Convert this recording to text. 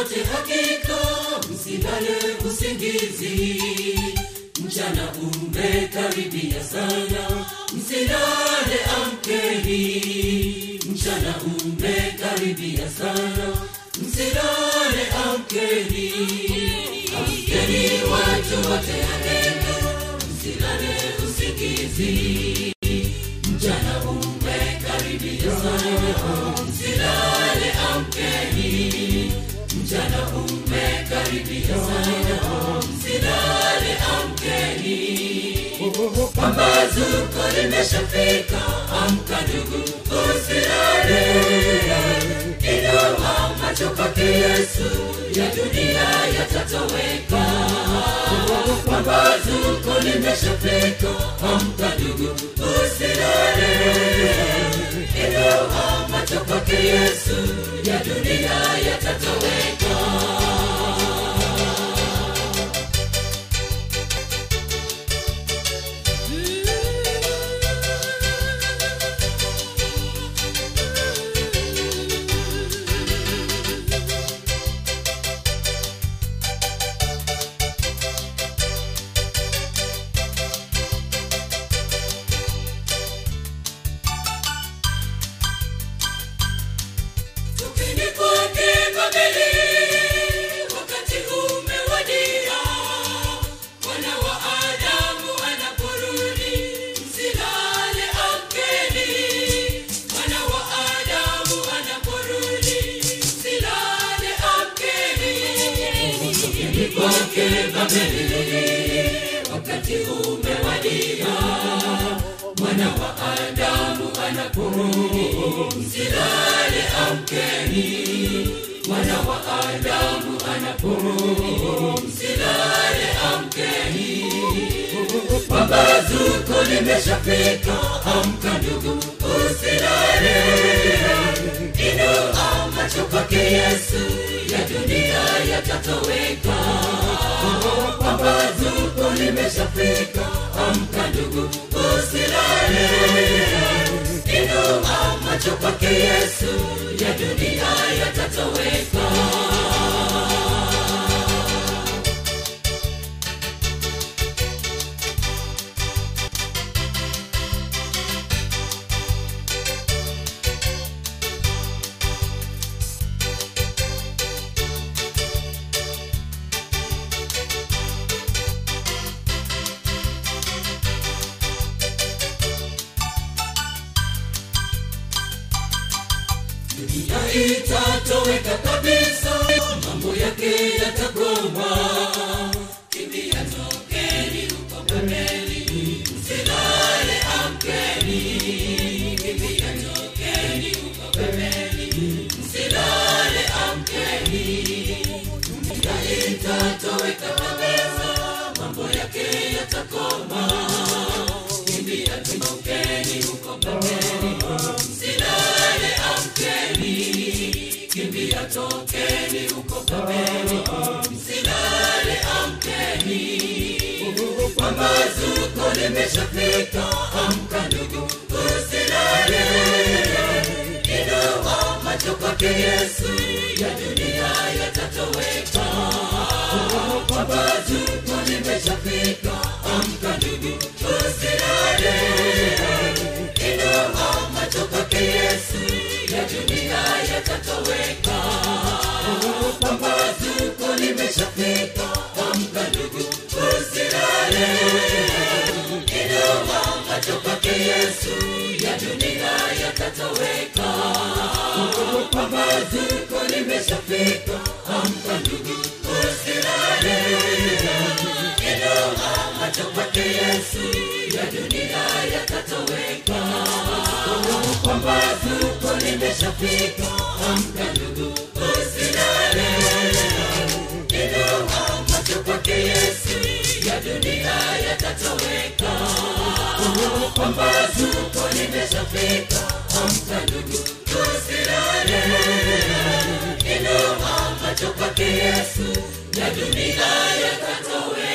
wote hakika msilale usingizi mchana umekaribia sana msilale amkeni mchana umekaribia sana msilale amkeni amkeni watu wote hakika msilale usingizi mchana umekaribia sana msilale amkeni mchana umekaribia sana msilale amkeni pambazuko limeshafika amka ndugu usilale inua macho kwake yesu ya dunia yatatoweka pambazuko limeshafika amka ndugu usilale inua macho kwake yesu ya dunia yatatoweka Tupeni kwake Babeli, wakati umewadia. Mwana wa Adamu anaporudi, msilale amkeni. Mwana wa Adamu anaporudi, msilale amkeni. Tupeni kwake Babeli, wakati umewadia. Mwana wa Adamu anaporudi, msilale amkeni. Mwana wa Adamu anaporudi, msilale amkeni. Pambazuko limeshafika, amka ndugu, usilale. Inua macho kwake Yesu, ya dunia yatatoweka. Pambazuko limeshafika, amka ndugu, usilale. Inua macho kwake Yesu, ya dunia yatatoweka. dunia itatoweka kabisa, mambo yake yatagoma. Kimbia, tokeni huko Babeli, msilale, amkeni. Kimbia, tokeni huko Babeli, msilale, amkeni. Dunia itatoweka kabisa, mambo yake yatakoma. Kimbia, tokeni huko Babeli, msilale, amkeni. Kimbia, tokeni huko Babeli, msilale, amkeni. Pambazuko limeshafika, amka ndugu, usilale. Inua macho kwake Yesu, ya dunia yatatoweka. Pambazuko limeshafika, amka ndugu, usilale. Inua macho kwake Yesu, ya dunia yatatoweka. Pambazuko limeshafika, amka ndugu, usilale. Inua macho kwake Yesu, ya dunia yatatoweka. Pambazuko limeshafika, amka ndugu, usilale. Inua macho kwake Yesu, ya dunia yatatoweka. Pambazuko limeshafika, amka ndugu, usilale. Inua macho kwake Yesu, ya dunia yatatoweka. Pambazuko limeshafika, amka ndugu, usilale. Inua macho kwake Yesu, ya dunia yatatoweka.